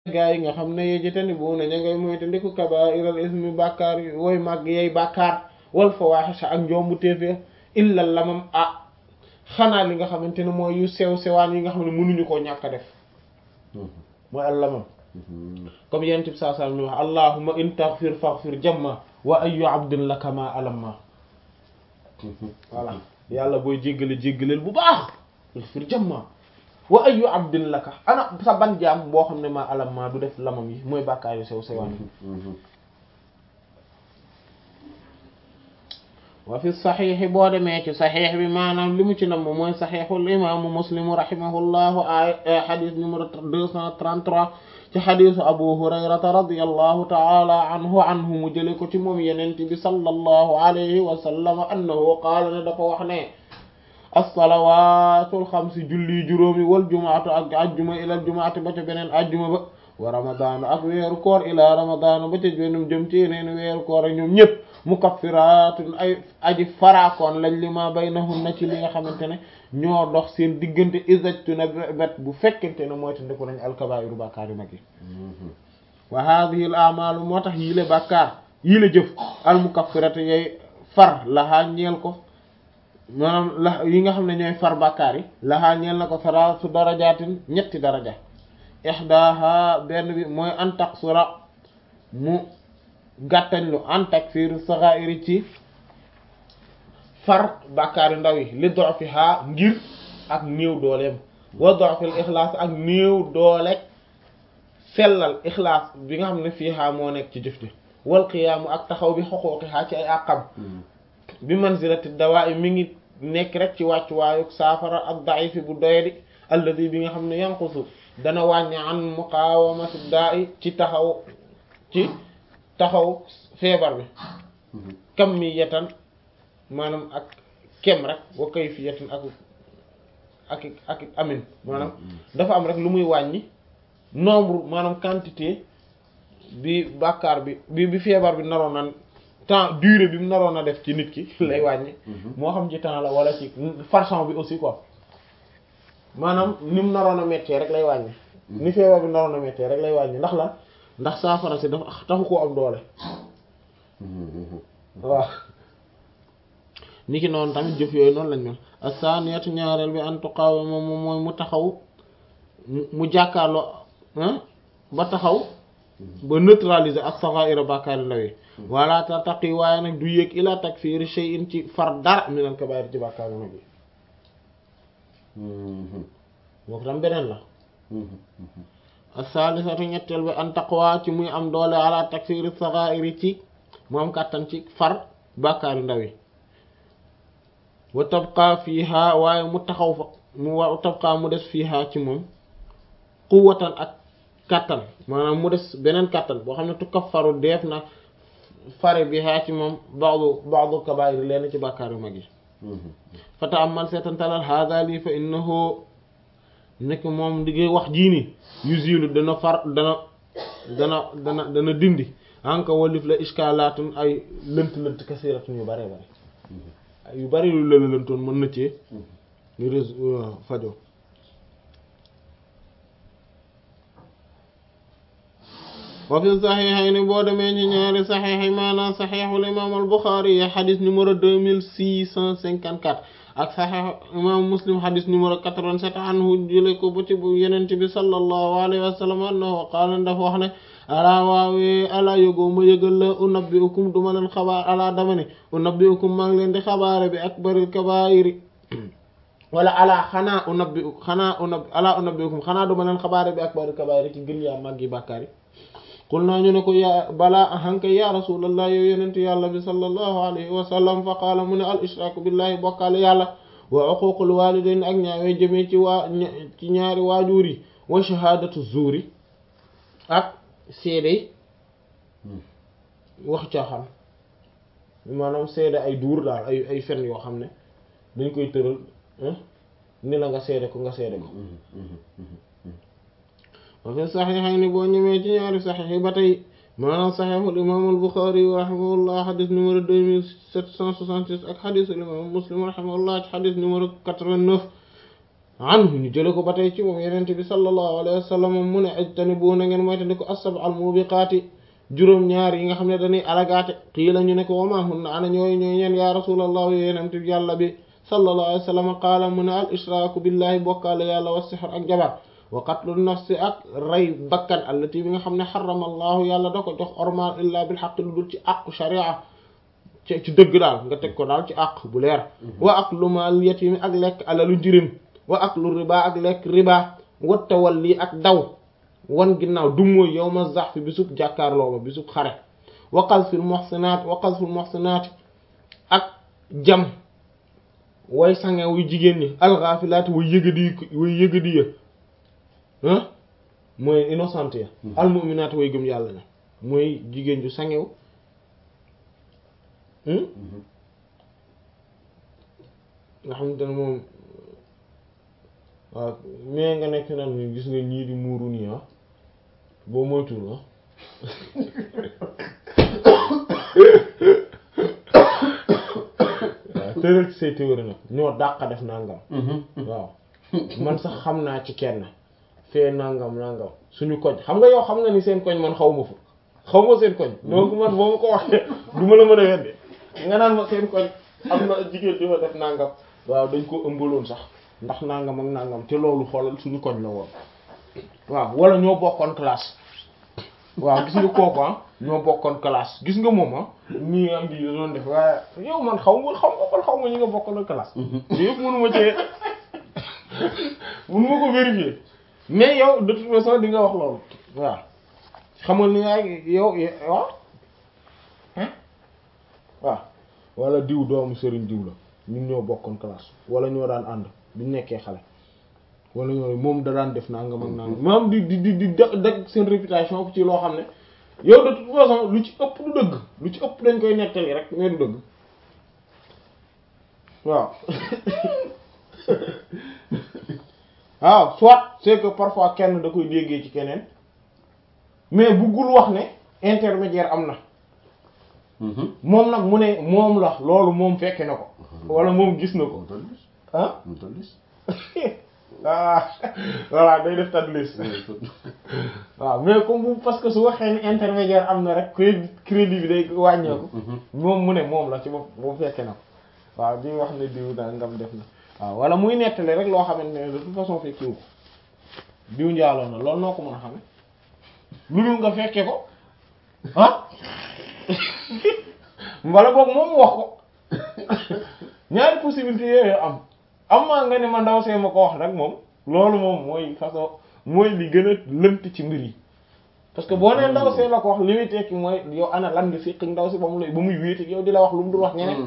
gaa yi nga xam ne yejitani bu na ña ngay moyta ndiku kabairal ismi bàkkaar yi wooy màgg yey bàkkaar wal fawahisha ak njombu téefee illa lamam ah xanaa li nga xamante ne mooy yu sew sewaan yi nga xam ne mënuñu koo ñàkk a def mooy al lamam comme yent bi saa saa mi wax allahumma in taghfir faghfir jamma wa ayyu abdin laka ma alamma voilà yàlla booy jéggale jéggaleel bu baax faghfir jamma wa ayyu abdin laka ana sa ban jaam boo xam ne ma alamma du def lamam yi mooy bàkkaar yu sew sewaan yi wa fi saxiixi boo demee ci saxiix bi maanaam li mu ci nam mooy saxiixul imaamu muslimu rahimahullahu ay xadis numéro deux cent trente-trois ci xadisu abu hurayrata radiyallahu taala anhu anhu mu jële ko ci moom yenente bi sallallahu alayhi wa sallam annahu qaala ne dafa wax ne as-salawaatul xamsi julli juróomi wal jumaatu ak ajjuma ilal jumaati ba ca beneen ajjuma ba wa ramadaanu ak weeru koor ila ramadaanu ba ca beneen jëm ci yeneen weeru koor ak ñoom ñëpp mukaffiratun ay aji faraakoon lañ li ma baynahunna ci li nga xamante ne ñoo dox seen diggante isajtuna bet bu fekkente ne mooy te ndiku nañ alkabairu bàkkaar yu mag yi wa hadhihi al a'malu moo tax yii la bàkkaar yii la jëf al mukaffiratu yay far lahaa ñeel ko maanaam la yi nga xam ne ñooy far bàkkaar yi lahaa ñeel na ko salaasu darajaatin ñetti daraja ihdaha benn bi mooy an taqsura mu gàttañ lu an takfir sagha'iri ci far bàkkaar yu ndaw yi li du'fiha ngir ak néew dooleem wa du'fil ixlaas ak néew doole sellal ixlaas bi nga xam ne fiiha moo nekk ci jëf ji wal qiyaamu ak taxaw bi xuquuqiha ci ay àqam bi manzilati dawaa'i mi ngi nekk rek ci wàccuwaayu saafara ak da'ifi bu doyadi alladi bi nga xam ne yanqusu dana wàññi an muqaawamati daa'i ci taxaw ci taxaw feebar bi kamiyatan maanaam ak kem rek wa kayfiyatan ak ak ak amin maanaam dafa am rek lu muy wàññi nombre maanaam quantité bi bàkkaar bi bi bi feebar bi naroon na temps durée bi mu naroon a def ci nit ki lay wàññi moo xam ci temps la wala ci façon bi aussi quoi maanaam ni mu naroon a méttee rek lay wàññi ni feebar bi naroon a méttee rek lay wàññi ndax la ndax saafara si dafa taxu koo am doole waaw ni ki noonu tamit jëf yooyu noonu lañ mel as-saniyatu ñaareel bi an tuqawima moom mooy mu taxaw mu jàkkaarloo ba taxaw ba neutraliser ak sagha'ira bàkkaari ndaw yi wala tartaqi waaye nag du yéeg ila takfir shay'in ci far dara minal kaba'ir ci bàkkaari mag yi moo ko tam beneen la as-salisatu ñetteel bi an taqwa ci muy am doole ala takfir sagha'iri ci mu am kàttan ci far bàkkaari ndaw yi wa tabqa fiha waaye mu taxaw fa mu wa tabqa mu des fiha ci moom quwwatan ak kàttan maanaam mu des beneen kàttan boo xam ne tukaffaru def na fare biha ci moom ba'du ba'du kabaa'ir leen ci bàkkaar yu mag yi fa ta'ammal seetantalal hada lii fa innahu nekk moom di ngay wax jii ni yuzilu dana far dana dana dana dana dindi anka walif la iskalaatun ay lënt lënt kasiratun yu bare bare yu bari lu lëla lëntoon mën na ci rés fajo wa fi saxiixayni boo demee ci ñaari saxiix yi maanaam saxiixul imaam al Buxaari yi xadis numéro deux mille six cent cinquante quatre ak saxiix imaam Muslim xadis numéro quatre-vingt-sept anhu jële ko ba ci bu yenente bi sallallahu alayhi wa sallam annahu qaala dafa wax ne alaa waawee alaa yógoo ma yëgal la unabbi'ukum duma leen xabaar alaa dama ne unabbi'ukum maa ngi leen di xabaare bi akbaril kabaa'iri wala alaa xanaa unabbi xanaa unabbi alaa unabbi'ukum xanaa duma leen xabaare bi akbaril kabaa'iri ci gën yaa màggi bàkkaar yi qul naa ñu ne ko yaa balaa ahanka ya rasulallah yow yenente yàlla bi sallallahu alayhi wa sallam fa qaala mu ne al ishraaku billahi bokkaale yàlla wa uquuqul waalidayn ak ñaawee jëmee ci waa ci ñaari waajuur yi wa shahaadatu zuuri ak seede wax caaxaan maanaam seede ay duur daal ay ay fen yoo xam ne dañ koy tëral ni la nga seede ko nga seede ko wa fi saxiixayni boo ñëwee ci ñaari saxiix yi ba tey maanaam saxiixul imaam al-Buxaari rahimahullah xadis numéro deux mille sept cent soixante-six ak xadisul imaam Muslim rahimahullah ci xadis numéro quatre-vingt-neuf anhu ñu jële ko ba tey ci moom yenente bi sallallahu alayhi wa sallam mu ne ajtanibu na ngeen moyta di ko as-sab'al mubiqaati juróom-ñaar yi nga xam ne dañuy alagaate qiila ñu ne ko wama hunna ana ñooy ñooy ñeen ya rasulallah yenente bi yàlla bi sallallahu alayhi wa sallam qaala mu ne al ishraaku billahi bokkaale yàlla wa sihr ak jabar wa qatlu nafsi ak rey bakkan allati bi nga xam ne xarama allahu yàlla da ko jox ormal illa bil haqq lu dul ci aqu sharia ci ci dëgg daal nga teg ko daal ci àq bu leer wa aklu maal yatimi ak lekk alalu jirim wa aklu riba ak lekk riba wa tawalli ak daw wan ginnaaw du mooy yawma zahf bisub jàkkaarloo ba bisub xare wa qazfil muhsinaat wa qazfil muhsinaat ak jam way sange wuy jigéen ñi alxaafilaati way yëgadi way yëgadi ya ah mooy innocent ya almuminaat way gëm yàlla na mooy jigéen ju sangew nga xamante ne moom waaw mais nga nekk naan ni gis nga ñii di muuru nii ah boo moytuwul ah waaw tëral ci say théorie nag ñoo dàq def nangam waaw man sax xam naa ci kenn fee nangam nangam suñu koñ xam nga yow xam nga ni seen koñ man xaw ma fa xaw ma seen koñ donc man boo ma ko waxee du ma la mën a wedde nga naan ma seen koñ am na jigéen di fa def nangam waaw dañ ko ëmbaloon sax ndax nangam ak nangam te loolu xoolal suñu koñ la woon waaw wala ñoo bokkoon classe waaw gis nga kooku ah ñoo bokkoon classe gis nga moom ah nii am di doon def waaye yow man xaw ma xaw ma man xaw ma ñi nga bokkoon classe te yëpp mënu ma cee mënu ma ko vérifier mais yow de toute façon di nga wax loolu waaw xam nga ni yaay yow waaw waaw wala diw doomu sëriñ diw la ñun ñoo bokkoon classe wala ñoo daan ànd biñ nekkee xale wala ñoo moom da daan def nangam ak nangam maam di di di di dag seen réputation ci loo xam ne yow de toute façon lu ci ëpp du dëgg lu ci ëpp dañ koy nettali rek mais du dëgg waaw waaw soit c'est que parfois kenn da koy déggee ci keneen mais buggul wax ne intermédiaire am na moom nag mu ne moom la loolu moom fekke na ko wala moom gis na ko ah ah voilà day def tadlis waaw mais comme bu parce que su waxee ne intermédiaire am na rek crédit crédit bi day wàññeeku moom mu ne moom la ci bopp moom fekke na ko waaw di wax ne diw daa ngam def na waaw wala muy nettali rek loo xamante ne de toute façon fekkiwu ko diw njaaloo na loolu noo ko mën a xame lu dul nga fekke ko ah wala boog moom wax ko ñaari possibilité yooyu am am maa nga ne ma ndaw see ma ko wax nag moom loolu moom mooy façon mooy li gën a lënt ci mbir yi parce que boo nee ndaw see la ko wax li muy tekki mooy yow ana lan nga séq ndaw si ba mu lay ba muy wéeti yow di la wax lu mu dul wax ñeneen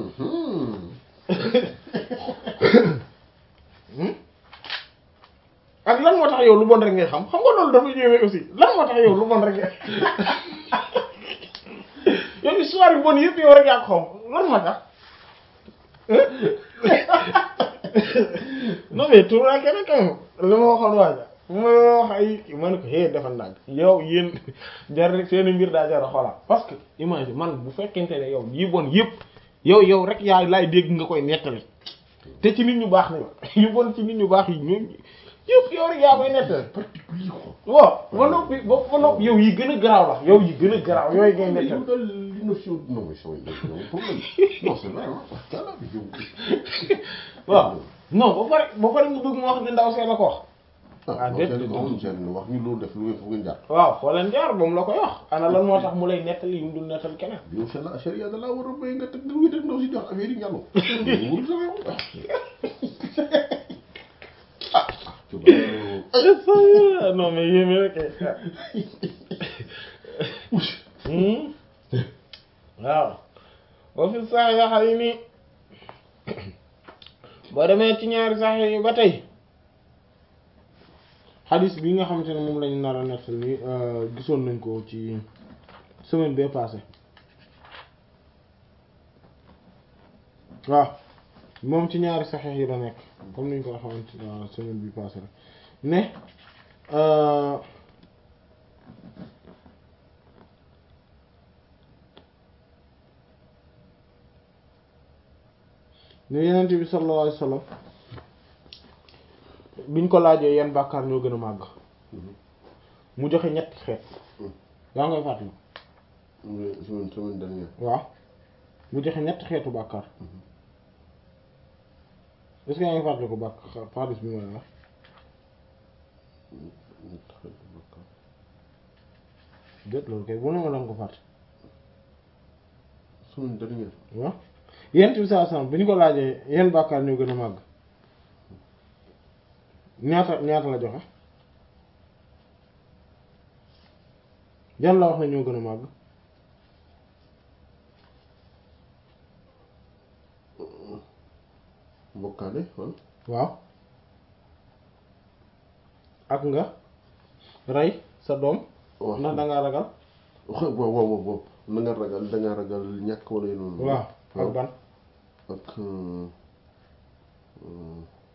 ak lan moo tax yow lu bon rek ngay xam xam nga loolu dafa ñëwee aussi lan moo tax yow lu bon rek ngay yow histoire yu bon yëpp yow rek yaa ko xam lan moo tax non mais tout la kenn kam li ma waxoon waaja ma wax ay ma ne ko hé dafa ndànk yow yéen jar seeni mbir daa jar a xoolaat parce que imagine man bu fekkente ne yow yi bon yëpp yow yow rek yaa laay dégg nga koy nettali te ci nit ñu baax ni yu bon ci nit ñu baax yi ñoom yëpp yow rek yaa koy nettali particulier waaw ba noppi ba ba noppi yow yi gën a garaaw la yow yi gën a garaaw yooyu ngay mais nettali yow daal li notion non mais sama yow problème non c'est vrai ah wax dëgg yàlla yow. waaw non ba pare ba pare nga bëgg mu wax ne ndaw see la ko wax ah déet non c'est comme seen wax ñu loolu def lu ngeen foog ngeen jaar. waaw foo leen jaar moom la koy wax ana lan moo tax mu lay nettali yi mu dul nettal keneen yow c'est la charia da laa war a béy nga teg nga wéet ak ndaw si jox affaire yi ñàllu. wóorul sa réew. ah tu vois. non mais yéeme rek waaw wa fi saxiixayni boo demee ci ñaari saxiix yi ba tey xadis bi nga xamante ne moom lañu nar a nettal ni gisoon nañ ko ci semaine bee passé waaw moom ci ñaari saxiix yi la nekk comme niñ ko xamante ne semaine bi passé rek ne ne yenent bi sallallahu alayhi wasallam biñ ko laajee yan bàkkaar ñoo gën a màgg mu joxe ñetti xeet yaa ngay fàttali mais semaine semaine dernière. waaw mu joxe ñetti xeetu bàkkaar est-ce que yaa ngi fàttali ko bàkkaar xaalis bi ma la wax ñetti xeetu bàkkaar. déet loolu kay bu ne ma danga ko fàtte semaine dernière. waaw yent bi saa sam bi ñu ko laajee yan bàkkaar ñoo gën a màgg ñaata ñaata la joxe yan la wax ne ñoo gën a màgg bokkaale wala. waaw ak nga rey sa doom waaw ndax dangaa ragal waaw waaw waaw waaw na nga ragal da nga ragal ñàkk wala yu noonu. waaw ak ban ak. euh, euh,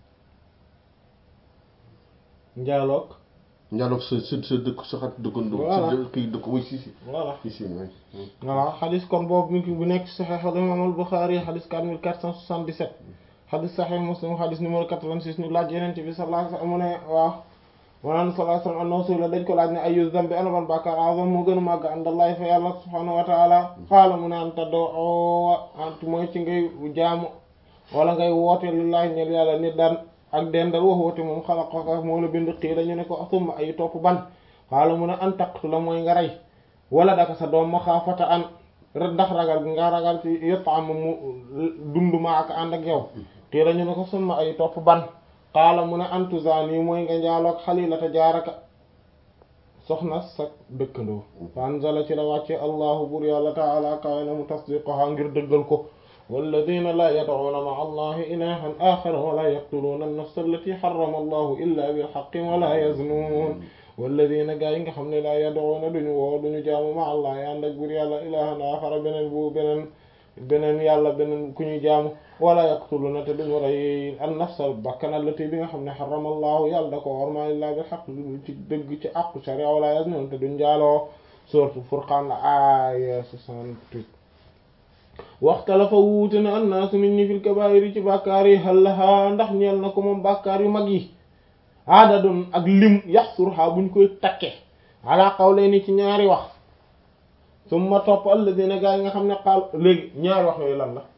njaaloog njaaloo sa sa sa dëkk sa xat dëkkandoo. Voilà. sa kii dëkk way si si. voilà si si waay. voilà xadis kon boobu mi ngi bu nekk Sahih al-Imam al-Bukhari xadis 4477 xadis Sahih Muslim xadis numéro 86 ñu laaj Yonent bi sallallahu alayhi wa sallam mu ne waaw wanaan sallallahu alayhi wa sallam annahu su'ila dañ ko laaj ne ayyu dhanbi ana ban bàkkaar azam moo gën a màgg indallahi fa yàlla subhanahu wa ta'ala qaala mu ne an tad'uwa ant mooy ci ngay jaamu wala ngay woote lillahi ñel yàlla nit daan ak dendal wax woote moom xalaqaka moo la bind xiila ñu ne ko summa ay topp ban qaala mu ne an taqtula mooy nga rey wala daka sa doom ma xaafata an ndax ragal bi nga ragal ci yottam mu dund ma ak ànd ak yow te la ñu ne ko summa ay topp ban xaala mu ne antuzani mooy nga njaaloog xalilata jaaraka soxna sa dëkkandoo fa anzala ci la wàcce allahu bur yàlla taala kawe na mu tasdiqoha ngir dëggal ko walladina la yad'una ma'a allahi ilahan axara wala yaqtuluuna an-nafsa allati harrama allahu illa bilhaqqi wala yaznun walladina gaa yi nga xam ne laa yad'una duñu woo duñu jaamu ma allah ya ànd ak bur yàlla ilahan axara beneen bu beneen beneen yàlla beneen ku ñuy jaamu wala yaqtuluna te duñu rey an nafsa bakkan allati bi nga xam ne xarama allahu yàlla da ko worma illaa bil haqq ci dëgg ci àqu sharia wala yaznun te duñ jaaloo sourate Furqan aaya 68 waxtalafa wuute na annaasu nit ñi fil kabaa'iri ci bàkkaar yi hal lahaa ndax ñeel na ko moom bàkkaar yu mag yi aadadun ak lim yaxsurha buñ koy takke ala qawlayni ci ñaari wax summa topp alladina gaa yi nga xam ne xaal léegi ñaari wax yooyu lan la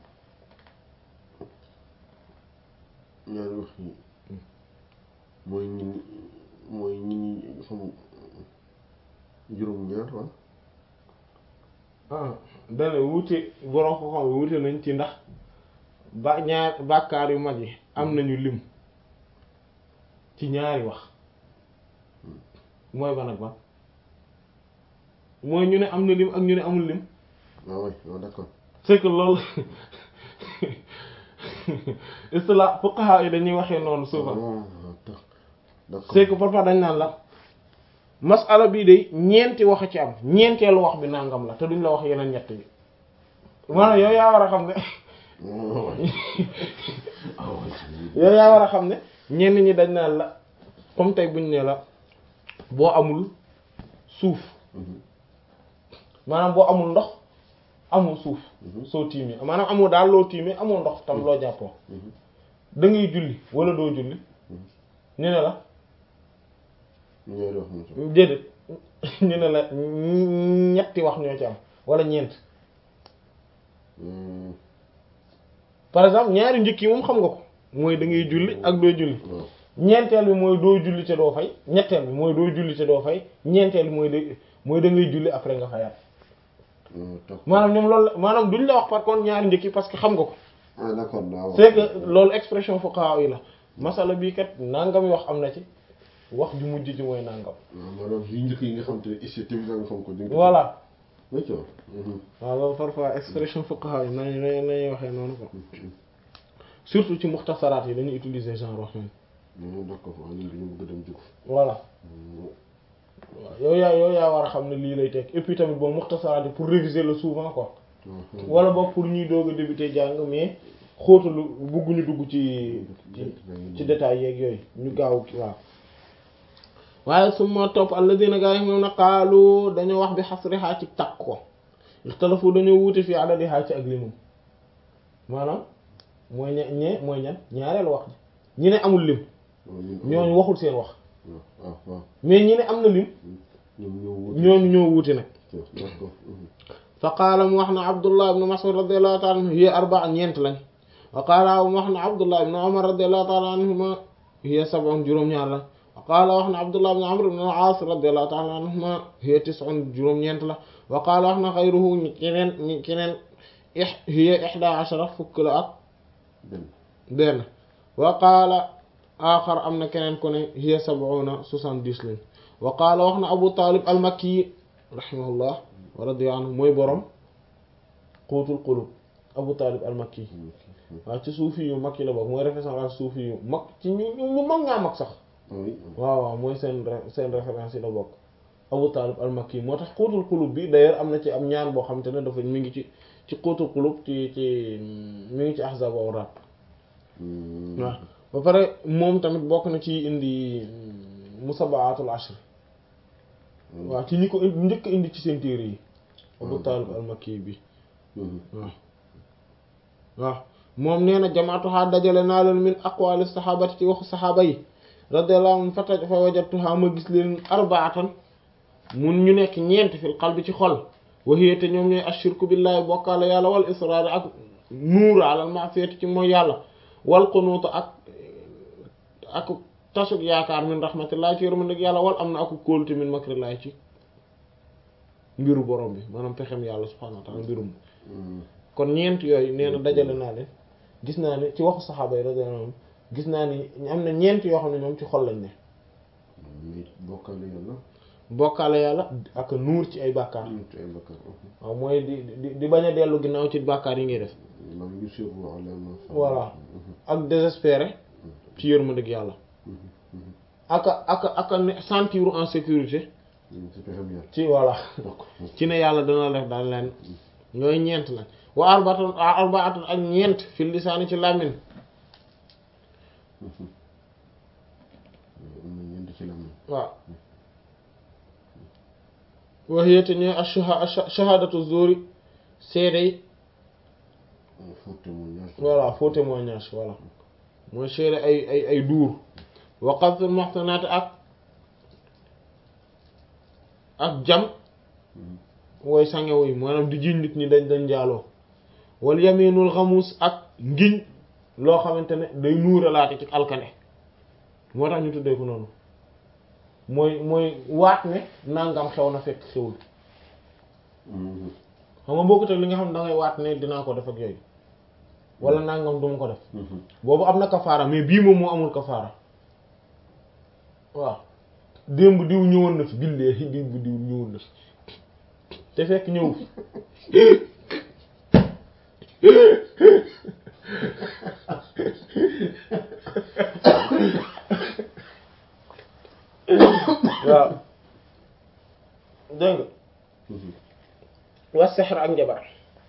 ñaari wax yi mooy ñi mooy ñi ñi xam juróom-ñaar wala. ah dana wuute borom ko xam wuute nañ ci ndax ba ñaar bàkkaar yu mag yi am nañu lim ci ñaari wax mooy ban ak ban mooy ñu ne am na lim ak ñu ne amul lim waaw waay waaw d'accord. c'est que loolu istila fuqaha yi dañuy waxee noonu souvent waaw d'accord. c'est que parfois dañ naan la masala bii de ñeenti wax a ci am ñeenteelu wax bi nangam la te duñ la wax yeneen ñett yi maanaam yow yaa war a xam ne waaw waay. waaw waay. yow yaa war a xam ne ñenn ñi dañ naan la comme tey buñ ne la boo amul suuf Mhm. maanaam boo amul ndox amul suuf Mhm. soo tiimee maanaam amul daal loo tiimee amul ndox tam loo jàppoo Mhm. da ngay julli wala doo julli Mhm. ñu ne la ñaari wax ñu ci. déedéet ñu ne la ñetti wax ñoo ci am wala ñeent Hmm. par exemple ñaari njëkk yi moom xam nga ko mooy da ngay julli ak doo julli waaw. ñeenteel bi mooy doo julli te doo fay ñetteel bi mooy doo julli te doo fay ñeenteel bi mooy de mooy da ngay julli après nga fayaat Hmm, d'accord. maanaam ñoom loolu la maanaam duñ la wax par contre ñaari njëkk yi parce que xam nga ko ah d'accord waaw. c'est que loolu expression fuqaha yi la masala bii kat nangam yi wax am na ci wax ju mujj ci mooy nangam waaw maanaam yu njëkk yi nga xam te ne ici tamit nga xam ko. dégg nga. voilà d'accord. Mhm. waaw loolu parfois expression fuqaha yi nañu nañuy waxee noonu ko surtout ci muxtasaraat yi dañuy utiliser genre wax nañ Hmm, d'accord waaw ñun dañu bëgg a dem jóg. voilà Hmm. waaw yow yaa yow yaa war a xam ne lii lay teg et puis tamit boobu muxtasaraat yi pour réviser le souvent quoi Mhm. wala boog pour ñuy doog a débuter jàng mais xóotalu bugguñu dugg ci ci ci détails yeeg yooyu ñu gaaw ki waaw waaye suma topp alladina gaa yi moom na qaalu dañoo wax bi xasrihaa ci takk ko ixtalafu dañoo wuute fi adadihaa ci ak limum maanaam mooy ñe ñe mooy ñan ñaareelu wax ji ñi ne amul lim ñooñu waxul seen wax waaw waaw waaw mais ñi ne am na lim ñoom ñoo wut ñooñu ñoo wuute nag d'accord fa qaala mu wax na abdullah ibn mas'ud radiyallahu ta'ala anhu hiya arba'a ñeent lañ wa qaala mu wax na abdullah ibn umar radiyallahu ta'ala anhuma hiya sab'un juróom-ñaar lañ wa qaala wax na abdullah ibn amr ibn al-aas radiyallahu ta'ala anhuma hiya tis'un juróom-ñeent la wa qaala wax na xayruhu ñi keneen ñi keneen ih hiya ihda ashara fukk la ak benn benn wa qaala aaxar am na keneen ku ne hiya sab'una soixante-dix lañ wa qaala wax na abu talib al-makki rahimahullah wa radiya anhu mooy borom quutul qulub abu talib al-makki waaw ci suufi yu mag yi la bokk mooy référence suufi yu mag ci ñu ñu mag ñaa mag sax oui waaw waaw mooy seen seen référence yi la bokk abu talib al-makki moo tax quutul qulub bi d'ailleurs am na ci am ñaan boo xam te ne dafa mi ngi ci ci quutul qulub ci ci mi ngi ci ahzab wa awraad waaw ba pare moom tamit bokk na ci indi musabaatul ashr waaw ci ñi ko indi njëkk indi ci seen téere yi Abu Talib al-Makki bi waaw waaw moom nee na jamaatuha dajale naa leen min aqwali sahabati ci waxu saxaaba yi radiyallahu anhum fata fa wajadtuha ma gis leen arbaatan mun ñu nekk ñeent fil qalbi ci xol wa hiya te ñoom ñooy ashirku billahi bokkaale yàlla wal israar ak nuur alal ma'siyati ci mooy yàlla wal qunuut ak ak tasuk yaakaar min rahmatillahi ci yërmande yàlla wal am na aku kóolute min makrillahi ci mbiru borom bi maanaam pexem yàlla subhanahu wa ta'ala mbirum kon ñeent yooyu nee na dajale naa leen gis naa ne ci waxu saxaaba yi radiyallahu anhum gis naa ni am na ñeent yoo xam ne ñoom ci xol lañ ne mais bokkale yàlla bokkaale yàlla ak nuur ci ay bàkkaar ñu ci ay bakkaar waaw mooy di di di bañ a dellu ginnaaw ci bàkkaar yi ngay def lam yusiru ala ma voilà ak désespéré ci yërmande yàlla ak ak ak sentir en sécurité ci pexem yàlla ci voilà bokk ci ne yàlla dana def daal leen ñooy ñeent la wa arbaatun arbaatun ak ñeent fil lisaani ci làmmiñ am na ñeent ci lam waaw waxiyete ñooy asha shahadatu zuri seede yi faux témoignage voilà faux témoignage voilà mooy seede ay ay ay duur wa qadful muhsanaati ak ak jam wooy sangewu yi maanaam di jiñ nit ñi dañ dañ njaaloo wal yaminul xamuus ak ngiñ loo xamante ne day nuuralaate ci alkane moo tax ñu tuddee ko noonu mooy mooy waat ne nangam xew na fekk xewul xam nga bokkut ak li nga xam ne da ngay waat ne dinaa ko def ak yooyu wala nangam duma ko def boobu am na kafaara mais bii moom moo amul kafaara waaw démb diw ñëwoon na fi billaahi démb diw ñëwoon na fi te fekk ñëw fi waaw dégg nga was sexr ak njabar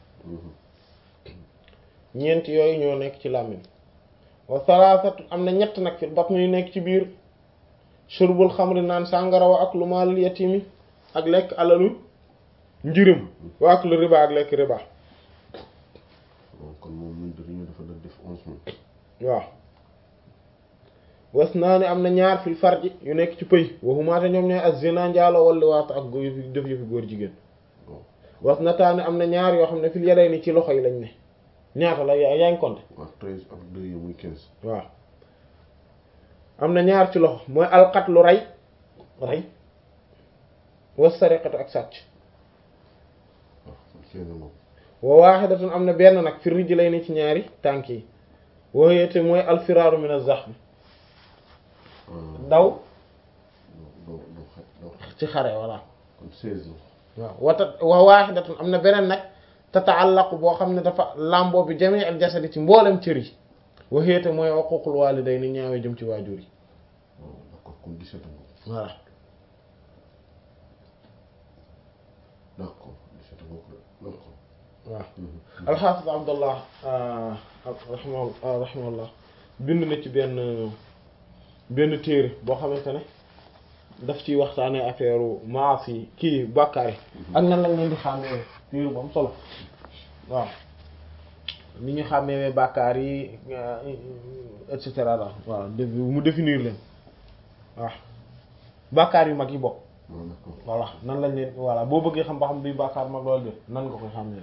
ñeent yooyu ñoo nekk ci làmmiñ wa salaasatu am na ñett nag fi bat muy nekk ci biir shurbul xamri naan sàngara wa ak lu maalul yatimi ak lekk alalu njirim wa ak lu riba ak lekk riba kon moom ñu dañu dafa def def onze mille waaw was naa ni am na ñaar fil farji yu nekk ci pëy waxumaate ñoom ñooy as zina njaalo wala waatu ak góor yëfi def yëfi góor jigéen was na taani am na ñaar yoo xam ne fil yaday ni ci loxo yi lañ ne ñaata la yaa yaa ngi compter waaw treize ak deux yi muy quinze waaw am na ñaar ci loxo mooy alxatlu rey rey was sariqatu ak sàcc waaw kenn moom wa waaxidatun am na benn nag fi rijji lay ni ci ñaari tànk yi wooyete mooy alfiraaru min az-zaxm daw doo doo xa doo xa ci xare voilà kon seize la waaw wata wa waaxidatun am na beneen nag tataallaqu boo xam ne dafa làmboo bi jami al jasadi ci mboolem cër yi waxeete mooy uquuqul waalidayni ñaawee jëm ci waajur yi waaw d'accord kon dix-sept nga voilà d'accord dix-sept nga ko d'accord waaw alxaafis abdallah rahimahu rahimahullah bind na ci benn benn téere boo xamante ne daf ciy waxtaanee affaire maas yi kii bàkkaar yi ak nan lañ leen di xàmmee téere bu am solo waaw ni ñu xàmmee bàkkaar yi et cetera daal waaw mu définir leen waaw bàkkaar yu mag yi bokk waaw d'accord voilà nan lañ leen voilà boo bëggee xam ba xam bi bàkkaar mag loolu de nan nga koy xàmmee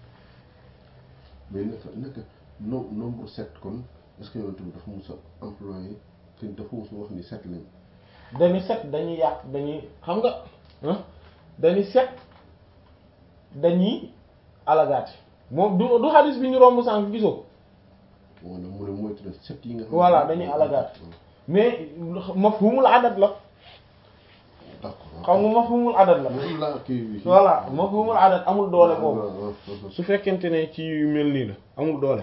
mais naka naka no nombre sept kon est-ce que yow tamit dafa mus a employé te dafa mus a wax ni sept lañ dañu set dañuy yàq dañuy xam nga ah dañuy set dañuy alagaati moom du du xadis bi ñu romb sànq gisoo ko wala mu ne moytu na sept yi nga xam voilà dañuy alagaati mais mafhumul adat la d'accord xam nga mafhumul adat la moom laa kii bi voilà mafhumul adat amul doole boobu boobu su fekkente ne ci yu mel nii la amul doole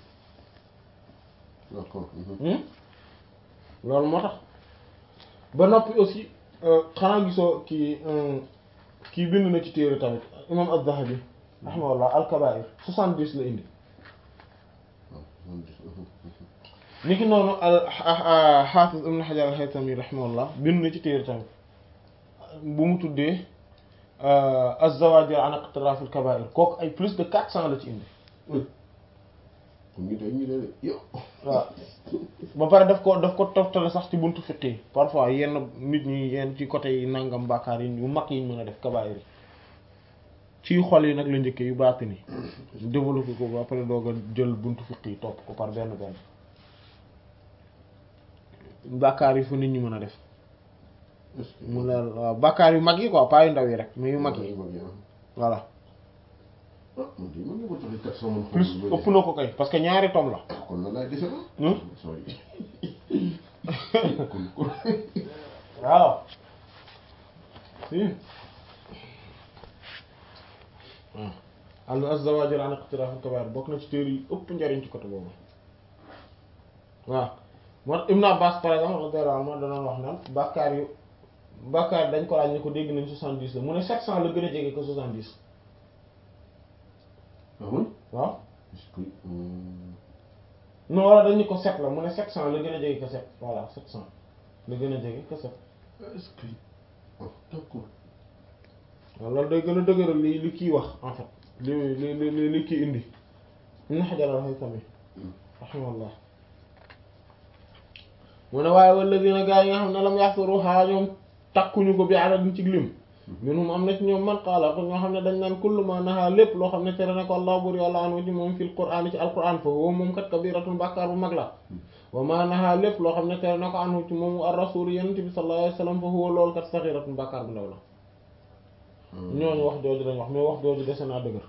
d'accord Hmm? loolu moo tax ba noppi aussi xanaa gisoo kii kii bind na ci téere tamit imam az-Zahabi rahimahullah al-Kaba'ir soixante-dix la indi waaw moom gis ni ki noonu al Hafiz ibn Hajar al-Haytami rahimahullah bind na ci téere tamit bu mu tuddee az-Zawajir an iqtiraf al-Kaba'ir kooku ay plus de quatre cents la ci indi kon ñu day ñu day yow waaw ba pare daf ko daf ko toftale sax ci buntu fiqh yi parfois yenn nit ñi yenn ci côté yi nangam bàkkaar yi yu mag yi ñu mën a def kabaayir yi ci xol yi nag la njëkkee yu baati ni développé ko ba pare doog a jël buntu fiqh yi topp ko par benn benn bàkkaar yi fu nit ñi mën a def est-ce que mu leer waaw bàkkaar yu mag yi quoi pas yu ndaw yi rek mais yu mag yi mag yi ah voilà ah man de man nga ko joxe quatre cent man plus ëpp na ko kay parce que ñaari tom la kon lan laay defe la Hmm? sorry kon kon waaw si waaw al az-Zawajir an iqtiraf al-kaba'ir bokk na ci téere yi ëpp njariñ ci côté boobu waaw moo Ibn Abbas par exemple radiyallahu anhu danoon wax naan bàkkaar yu bàkkaar dañ ko laaj ne ko dégg nañ soixante-dix la mu ne sept cent la gën a jege que soixante-dix ah oui waaw est-ce que hum, non wala dañ ni ko sept la mu ne sept cent la gën a jege que sept voilà sept cent la gën a jege que sept est-ce que ah d'accord waaw loolu day gën a dëgëral li li kii wax en fait li li li li li kii indi Ibn Hajar al-Haytami rahimahullah mu ne waaye walladina gaa yi nga xam ne lam yaxsuruha ñoom takkuñu ko bi adadin ci lim minhum am na ci ñoom man qaala ko ñoo xam ne dañ naan kullu ma naha lépp loo xam ne tere na ko allah bur yàlla anhu ci moom fil qur'aan ci alquran fa woo moom kat kabiratun bàkkaar bu mag la wa ma naha lépp loo xam ne tere na ko anhu ci moom ar rasul yonent bi sallallahu alayhi wa sallam fa huwa loolu kat saxiratun bàkkaar bu ndaw la ñooñu wax jooju lañ wax mais wax jooju dese naa dëgër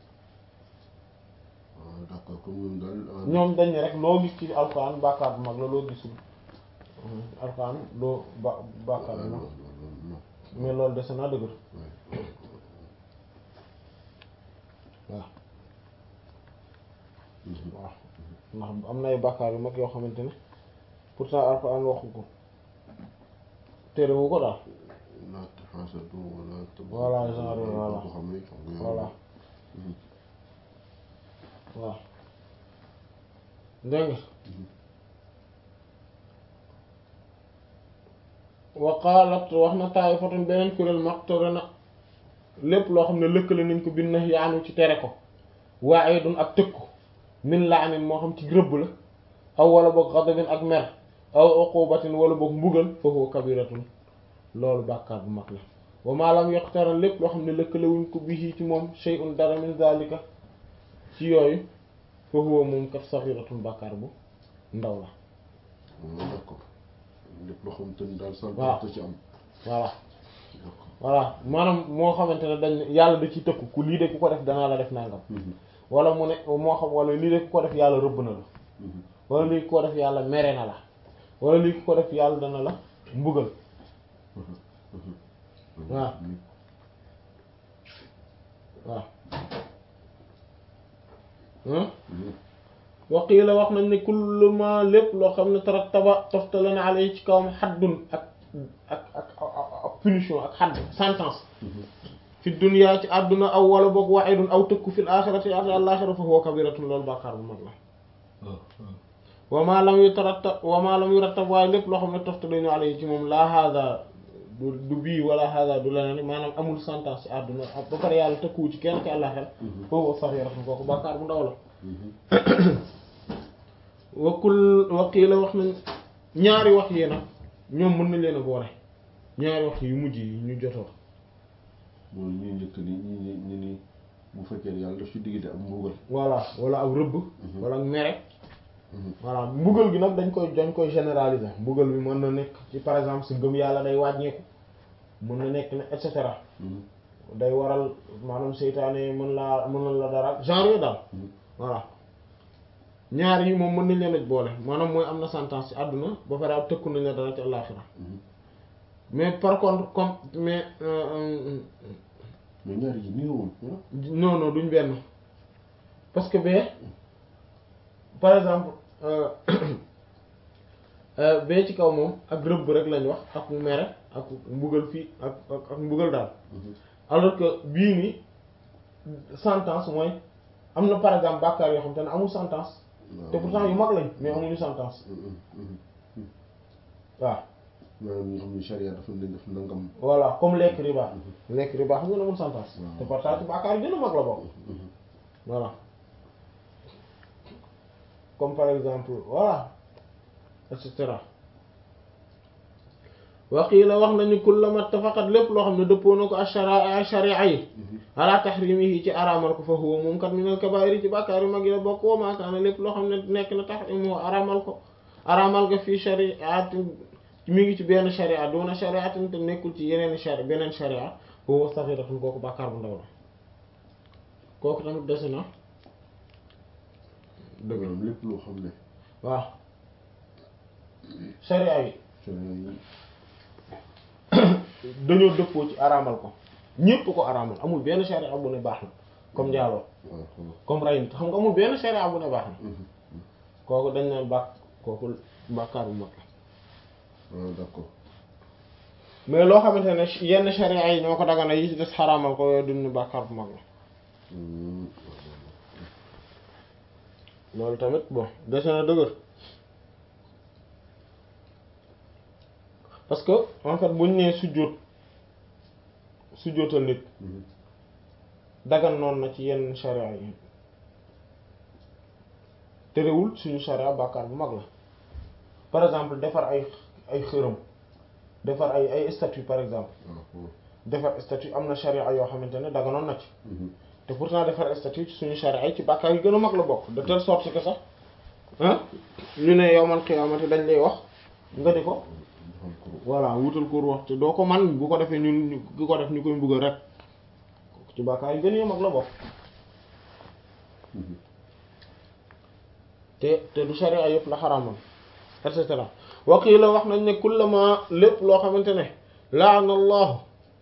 ah d'accord comme ñoom daal ah, ñoom dañ ne rek loo gis ci alquran bàkkaar bu mag la loo gisul alquran loo ba bàkkaar bu non mag non non mais loolu dese naa dëgër ouais. waaw Mhm. waaw ndax am na ay bàkkaar yu mag yoo xamante ne pourtant alquran waxu ko terewu ko daal la taxaasatu wala tabaxu Voilà, genre, wala voilà. ko xam ne xam nga voilà Mhm. waaw dégg nga wa qaalat wax na taa'ifatun beneen kuréel maqtura na lépp loo xam ne lëkkale nañ ko bin nahyi anhu ci tere ko wa'idun ak tëkku min la'nin moo xam ci rëbb la aw wala boog ghadabin ak mer aw uqubatin wala boog mbugal fa huwa kabiratun loolu bàkkaar bu mag la wa ma lam yaqtaran lépp loo xam ne lëkkale wuñ ko bihi ci moom shay'un dara min zalika ci yooyu fa huwa moom kat saghiratun bàkkaar bu ndaw la Ah, d'accord lépp loo xam te ni daal sant waaw. te ci am voilà d'accord voilà maanaam moo xamante ne dañ yàlla da ci tëkku ku lii de ku ko def danaa la def nangam Mhm. wala mu ne moo xam wala lii de ku ko def yàlla rëbb na la Mhm. wala lii ku ko def yàlla mere na la wala lii ku ko def yàlla dana la mbugal waaw waaw Mhm. waqiila wax nañ ne kullu ma lépp loo xam ne tarattaba toftale na alayhi ci kawam xaddun ak ak ak ak punition ak xadd sentence Mhm. fi dunya ci àdduna aw wala boog wa'idun aw tëkku fil axirati ak àllaxira fa huwa kabiratun loolu bàkkaar bu mag la Ah, ah. wa ma lam yutarattab wa ma lam yurattab waaye lépp loo xam ne toftale na alayhi ci moom laa hada du du bii wala hada du leneen maanaam amul sentence ci àdduna ba pare yàlla tëkkuwu ci kenn ci àllaxel foofu saxiratun kooku bàkkaar bu ndaw la wakul waqiila wax nañ ñaari wax yi nag ñoom mën nañ leen a boole ñaari wax yu mujj yi ñu jotoo mooy ñuy njëkk ni ñi ni ñi ni bu fekkee yàlla daf ci diggante am mbugal voilà wala ak rëbb wala ak mere voilà mbugal gi nag dañ koy dañ koy généraliser mbugal bi mën na nekk ci par exemple si ngëm yàlla day wàññeeku mën na nekk ne et cetera day waral maanaam seytaane mën laa mën na la dara genre yooyu daal voilà ñaar yi moom mën nañ leen a boole maanaam mooy am na sentence ci àdduna ba pare ab tëkku nañ la dara ci àllaaxira mais par contre comme mais mais ñaar yi nii woon non non duñ benn parce que bee par exemple bee ci kaw moom ak rëbb rek lañ wax ak mere ak mbugal fii ak ak mbugal daal alors que bii ni sentence mooy am na par exemple bàkkaar yoo xam te ne amul sentence te pourtant yu mag lañ mais amuñu sentence waaw maanaam ñi xam ne charia dafa leen def nangam voilà comme lekk riba lekk riba xam nga ne amul sentence te pourtant ci bàkkaar yi gën a mag la bokk voilà comme par exemple voilà et cetera waqiila wax nañu kullama ittafaqat lépp loo xam ne dëppoo na ko ashara sharia yi ala tahrimihi ci araamal ko fa huwa moom kat minal kabaa'ir ci bàkkaar yu mag yi la bokk wa maa kaana lépp loo xam ne nekk na tahrimuhu araamal ko araamal ga fii shari'atin mi ngi ci benn sharia doona shari'atin te nekkul ci yeneen sharia beneen sharia huwa saghiratun kooku bàkkaar bu ndaw la kooku tamit dese na dëgg maanaam lépp loo xam ne waaw sharia yi charia yi dañoo dëppoo ci araamal ko ñépp ko araamal amul benn sharia bu ne baax na comme njaaloo waaw comme rey nit xam nga amul benn sharia bu ne baax na kooku dañ naan bàkk kooku bàkkaar bu mag la waaw d'accord mais loo xamante ne yenn sharia yi ñoo ko dagana yi ci des xaraamal ko yooyu duñ ne bàkkaar bu mag la loolu tamit bon dese na dëgër parce que en fait buñ nee sujjóot sujjóotal nit dagan noonu na ci yenn sharia yi terewul suñu sharia bàkkaar bu mag la par exemple defar ay ay xërëm defar ay ay statue par exemple defar statue am na sharia yoo xamante ne daganoon na ci te pourtant defar statut ci suñu charia yi ci bàkkaar yi gën a mag la bokk de telle sorte que sax ah ñu ne yowmal xiyaamati dañ lay wax nga di ko voilà wutal ko wax te doo ko man bu ko defee ñun ku ko def ñu koy mbugal rek ci bàkkaar yi gën a mag la bokk te te du charia yëpp la xaraamal et cetera waqii la wax nañ ne kullama lépp loo xamante ne laana allahu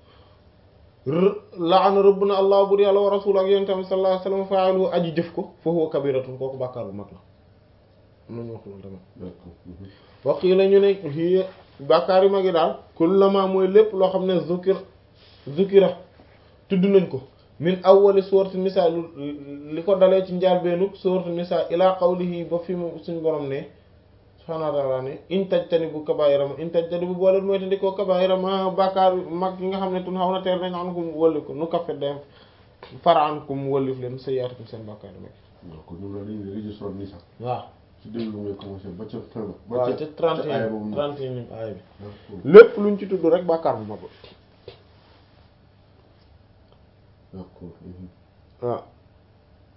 laana rëbb na allah bur yàlla wa rasul ak yonent bi sallallahu alayhi wasallam faalu aji jëf ko fa huwa kabiratun kooku bàkkaar bu mag la nañu wax loolu tamit waqii la ñu ne hiya bàkkaar yu mag yi daal kullama mooy lépp loo xam ne zukir zukira tudd nañ ko min awwali sourate nisa li ko dalee ci njaalbeenu sourate nisa ila qawlihi ba fi mu suñ borom ne subhaanahu wa ta'aala ne in tajtanibu kabaa'ira ma in tajtanibu boo leen mooy tandikoo kabaa'ira ma bàkkaar mag yi nga xam ne tun xaw na teer nañ an kum wëlli ko nu kafe dem fara an kum wëllif leen sayyi'aatikum seen bàkkaar yi mag waaw kon ñoom la dañuy registre ni sax waaw ci début bi ngay commencé ba ca fin ba ba waaw ca te trente et aaya un boobu trente et un aaya bi d'accord lépp luñ ci tudd rek bàkkaar bu mag d'accord waaw